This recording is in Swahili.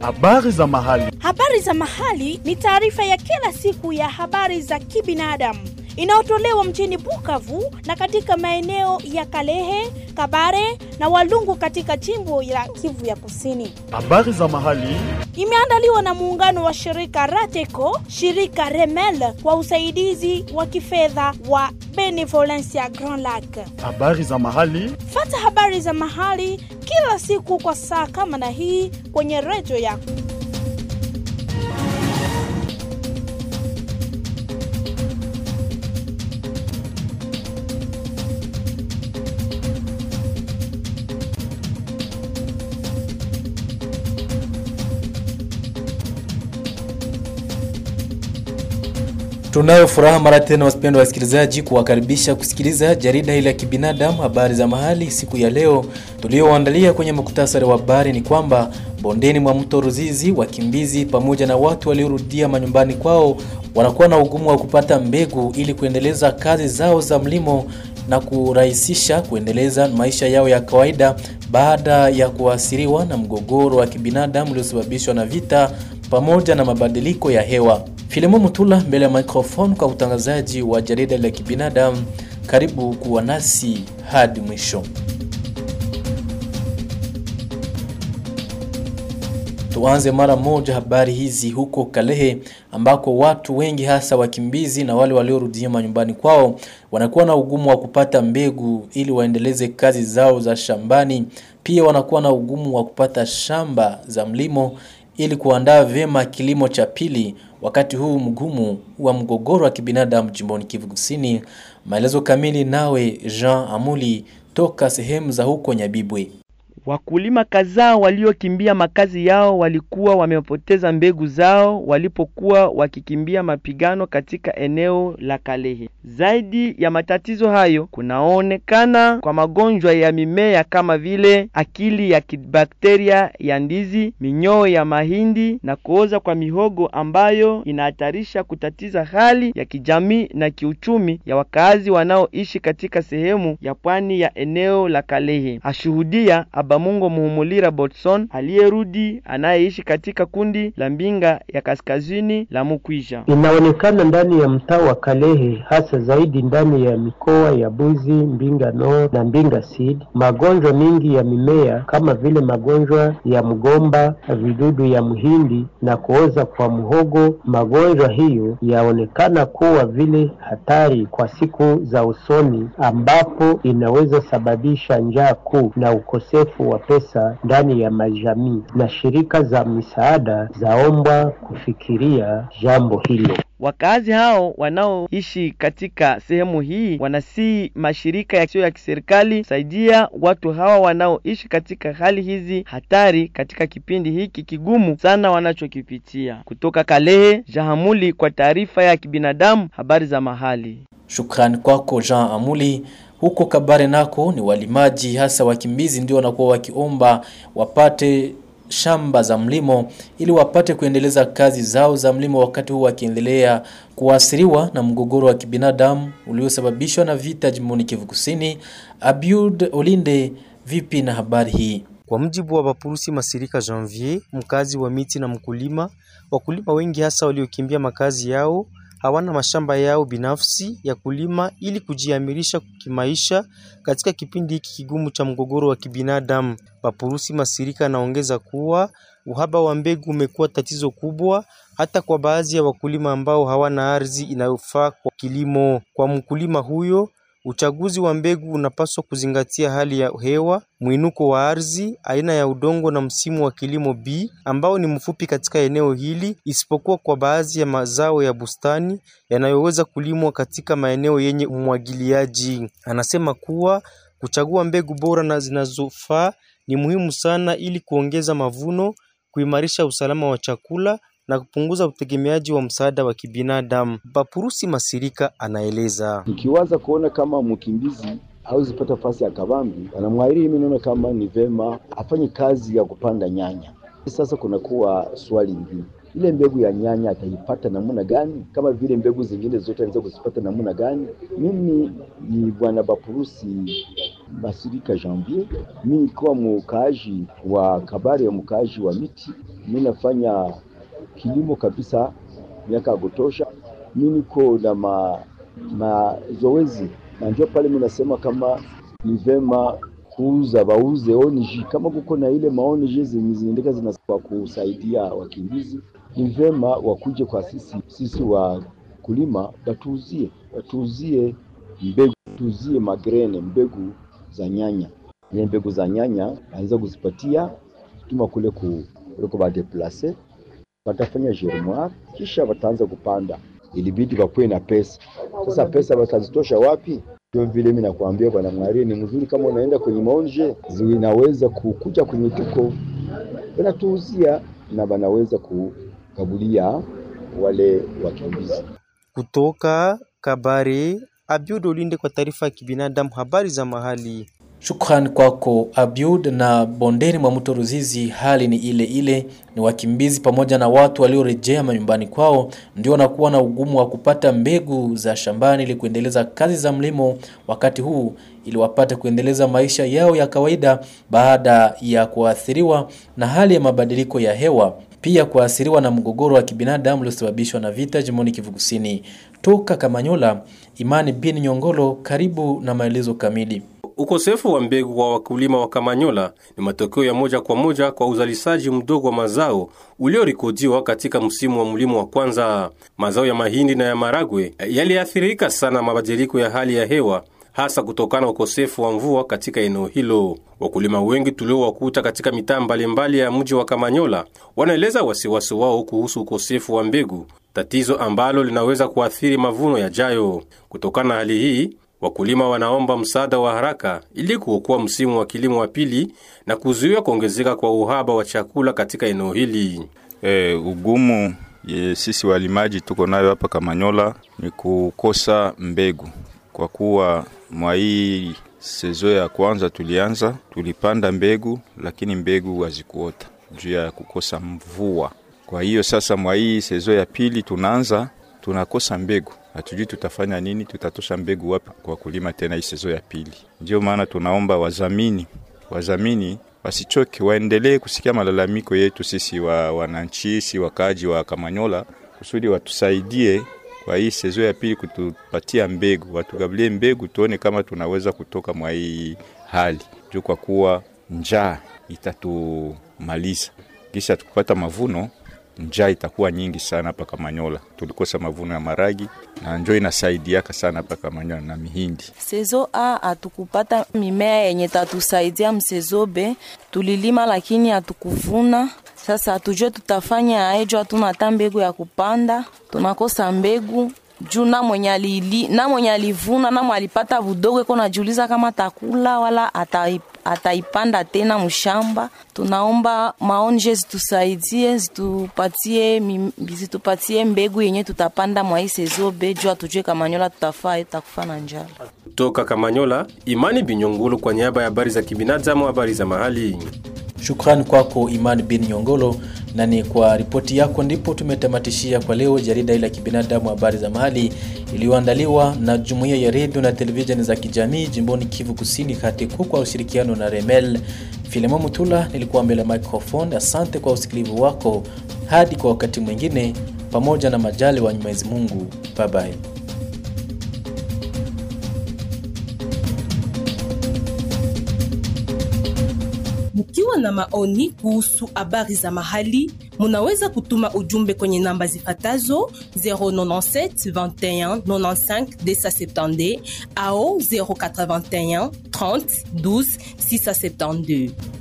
Habari za mahali. Habari za mahali ni taarifa ya kila siku ya habari za kibinadamu inayotolewa mjini Bukavu na katika maeneo ya Kalehe, Kabare na Walungu katika jimbo la Kivu ya Kusini. Habari za mahali. Imeandaliwa na muungano wa shirika Rateco, shirika Remel kwa usaidizi wa kifedha wa Benevolencia Grand Lac. Habari za mahali. Fata habari za mahali kila siku kwa saa kama na hii kwenye redio yako. Tunayo furaha mara tena wapendwa wasikilizaji, kuwakaribisha kusikiliza jarida hili la kibinadamu, habari za mahali. Siku ya leo tulioandalia kwenye muktasari wa habari ni kwamba bondeni mwa mto Ruzizi, wakimbizi pamoja na watu waliorudia manyumbani kwao wanakuwa na ugumu wa kupata mbegu ili kuendeleza kazi zao za mlimo na kurahisisha kuendeleza maisha yao ya kawaida baada ya kuathiriwa na mgogoro wa kibinadamu uliosababishwa na vita pamoja na mabadiliko ya hewa. Filimo Mutula mbele ya microphone kwa utangazaji wa jarida la kibinadamu. Karibu kuwa nasi hadi mwisho. Tuanze mara moja habari hizi huko Kalehe ambako watu wengi hasa wakimbizi na wale waliorudia manyumbani kwao wanakuwa na ugumu wa kupata mbegu ili waendeleze kazi zao za shambani. Pia wanakuwa na ugumu wa kupata shamba za mlimo ili kuandaa vyema kilimo cha pili wakati huu mgumu wa mgogoro wa kibinadamu jimboni Kivu Kusini. Maelezo kamili nawe Jean Amuli toka sehemu za huko Nyabibwe. Wakulima kadhaa waliokimbia makazi yao walikuwa wamepoteza mbegu zao walipokuwa wakikimbia mapigano katika eneo la Kalehe. Zaidi ya matatizo hayo, kunaonekana kwa magonjwa ya mimea kama vile akili ya kibakteria ya ndizi, minyoo ya mahindi na kuoza kwa mihogo ambayo inahatarisha kutatiza hali ya kijamii na kiuchumi ya wakazi wanaoishi katika sehemu ya pwani ya eneo la Kalehe. Ashuhudia Abamungo Muhumulira Botson aliyerudi anayeishi katika kundi la Mbinga ya kaskazini la Mukwisha. Inaonekana ndani ya mtaa wa Kalehe, hasa zaidi ndani ya mikoa ya Buzi, Mbinga North na Mbinga Sud, magonjwa mingi ya mimea kama vile magonjwa ya mgomba, vidudu ya mhindi na kuoza kwa mhogo. Magonjwa hiyo yaonekana kuwa vile hatari kwa siku za usoni, ambapo inaweza sababisha njaa kuu na ukosefu wa pesa ndani ya majamii, na shirika za misaada zaombwa kufikiria jambo hilo. Wakazi hao wanaoishi katika sehemu hii wanasii mashirika yasiyo ya kiserikali saidia watu hawa wanaoishi katika hali hizi hatari katika kipindi hiki kigumu sana wanachokipitia. Kutoka Kalehe, Jahamuli kwa taarifa ya kibinadamu, habari za mahali. Shukrani kwako Jean Amuli. Huko Kabare nako ni walimaji hasa wakimbizi ndio wanakuwa wakiomba wapate shamba za mlimo ili wapate kuendeleza kazi zao za mlimo wakati huu wakiendelea kuathiriwa na mgogoro wa kibinadamu uliosababishwa na vita jimboni Kivu Kusini. Abiud Olinde, vipi na habari hii? Kwa mjibu wa Bapurusi Masirika Janvier, mkazi wa miti na mkulima, wakulima wengi hasa waliokimbia makazi yao hawana mashamba yao binafsi ya kulima ili kujiamirisha kimaisha katika kipindi hiki kigumu cha mgogoro wa kibinadamu. Bapurusi Masirika anaongeza kuwa uhaba wa mbegu umekuwa tatizo kubwa hata kwa baadhi ya wakulima ambao hawana ardhi inayofaa kwa kilimo. Kwa mkulima huyo, uchaguzi wa mbegu unapaswa kuzingatia hali ya hewa, mwinuko wa ardhi, aina ya udongo na msimu wa kilimo B ambao ni mfupi katika eneo hili, isipokuwa kwa baadhi ya mazao ya bustani yanayoweza kulimwa katika maeneo yenye umwagiliaji. Anasema kuwa kuchagua mbegu bora na zinazofaa ni muhimu sana ili kuongeza mavuno, kuimarisha usalama wa chakula na kupunguza utegemeaji wa msaada wa kibinadamu. Bapurusi Masirika anaeleza. Tukiwaza kuona kama mkimbizi hawezi pata nafasi ya kabambi, anamwahiri mimi naona kama ni vema afanye kazi ya kupanda nyanya. Sasa kunakuwa swali hili, ile mbegu ya nyanya ataipata namna gani? Kama vile mbegu zingine zote anaweza kuzipata namna gani? Mimi ni bwana Bapurusi Masirika Janvier. Mi nikiwa mkaaji wa Kabare, mkaaji wa miti, mi nafanya kilimo kabisa miaka ya kutosha. Mi niko na ma, mazoezi na ndio pale mi nasema kama ni vema kuuza bauze ONG kama kuko na ile maonj zenye zinaendeka zina kwa kusaidia wakimbizi, ni vema wakuje kwa sisi sisi wakulima, watuuzie watuuzie mbegu, tuuzie magrene, mbegu za nyanya. Ile mbegu za nyanya anaweza kuzipatia tuma kule ku kuliko badeplase, watafanya germoire, kisha wataanza kupanda. Ilibidi wakuwe na pesa. Sasa pesa watazitosha wapi? Ndio vile mimi nakwambia bwana Mwari, ni mzuri kama unaenda kwenye maonje zinaweza kukuja kwenye tuko wanatuuzia na wanaweza kukabulia wale wakimbizi. Kutoka Kabare, Abiud Olinde kwa taarifa ya kibinadamu, habari za mahali. Shukrani kwako Abiud. Na bondeni mwa mto Ruzizi hali ni ile ile, ni wakimbizi pamoja na watu waliorejea manyumbani kwao ndio wanakuwa na ugumu wa kupata mbegu za shambani ili kuendeleza kazi za mlimo wakati huu, ili wapate kuendeleza maisha yao ya kawaida baada ya kuathiriwa na hali ya mabadiliko ya hewa, pia kuathiriwa na mgogoro wa kibinadamu uliosababishwa na vita jimboni Kivu Kusini. Toka Kamanyola, Imani bin Nyongolo, karibu na maelezo kamili. Ukosefu wa mbegu kwa wakulima wa Kamanyola ni matokeo ya moja kwa moja kwa uzalishaji mdogo wa mazao uliorekodiwa katika msimu wa mlimo wa kwanza. Mazao ya mahindi na ya maragwe yaliathirika sana mabadiliko ya hali ya hewa hasa kutokana na ukosefu wa mvua katika eneo hilo. Wakulima wengi tuliowakuta katika mitaa mbalimbali ya mji wa Kamanyola wanaeleza wasiwasi wao kuhusu ukosefu wa mbegu, tatizo ambalo linaweza kuathiri mavuno yajayo. Kutokana na hali hii wakulima wanaomba msaada wa haraka ili kuokoa msimu wa kilimo wa pili na kuzuia kuongezeka kwa uhaba wa chakula katika eneo hili. E, ugumu ye, sisi walimaji tuko nayo hapa Kamanyola ni kukosa mbegu, kwa kuwa mwa hii sezo ya kwanza tulianza tulipanda mbegu, lakini mbegu hazikuota juu ya kukosa mvua. Kwa hiyo sasa mwa hii sezo ya pili tunaanza tunakosa mbegu hatujui tutafanya nini, tutatosha mbegu wapi kwa kulima tena hii sezo ya pili. Ndio maana tunaomba wazamini, wazamini wasichoke, waendelee kusikia malalamiko yetu sisi wa wananchi, si wakaaji wa Kamanyola, kusudi watusaidie kwa hii sezo ya pili kutupatia mbegu, watugablie mbegu, tuone kama tunaweza kutoka mwa hii hali juu, kwa kuwa njaa itatumaliza kisha tukupata mavuno njaa itakuwa nyingi sana hapa Kamanyola. Tulikosa mavuno ya maragi na njo inasaidiaka sana hapa Kamanyola na mihindi. Sezo A hatukupata mimea yenye tatusaidia, msezo B tulilima lakini hatukuvuna. Sasa hatujue tutafanya aejo, hatuna hata mbegu ya kupanda, tunakosa mbegu juu na mwenye alili, na mwenye alivuna na mwenye alipata budogo iko najiuliza kama takula wala ataip ataipanda tena mshamba. Tunaomba maonje zitusaidie, zitupatie, zitupatie mbegu yenye tutapanda mwa hii sezo be juu atujue Kamanyola tutafaa itakufa na njala. Toka Kamanyola, Imani Binyongolo kwa niaba ya habari za kibinadamu, habari za mahali. Shukrani kwako Imani bin Nyongolo, na ni kwa ripoti yako ndipo tumetamatishia kwa leo jarida ile ya kibinadamu habari za mahali iliyoandaliwa na jumuiya ya redio na televisheni za kijamii jimboni Kivu Kusini KATEKU kwa ushirikiano na Remel. Filemo Mutula nilikuwa mbele ya microphone. Asante kwa usikilivu wako, hadi kwa wakati mwingine, pamoja na majali wa Mwenyezi Mungu. Bye bye. Mkiwa na maoni kuhusu habari za mahali, munaweza kutuma ujumbe kwenye namba zifatazo 097 21 95 270 au 081 30 12 672.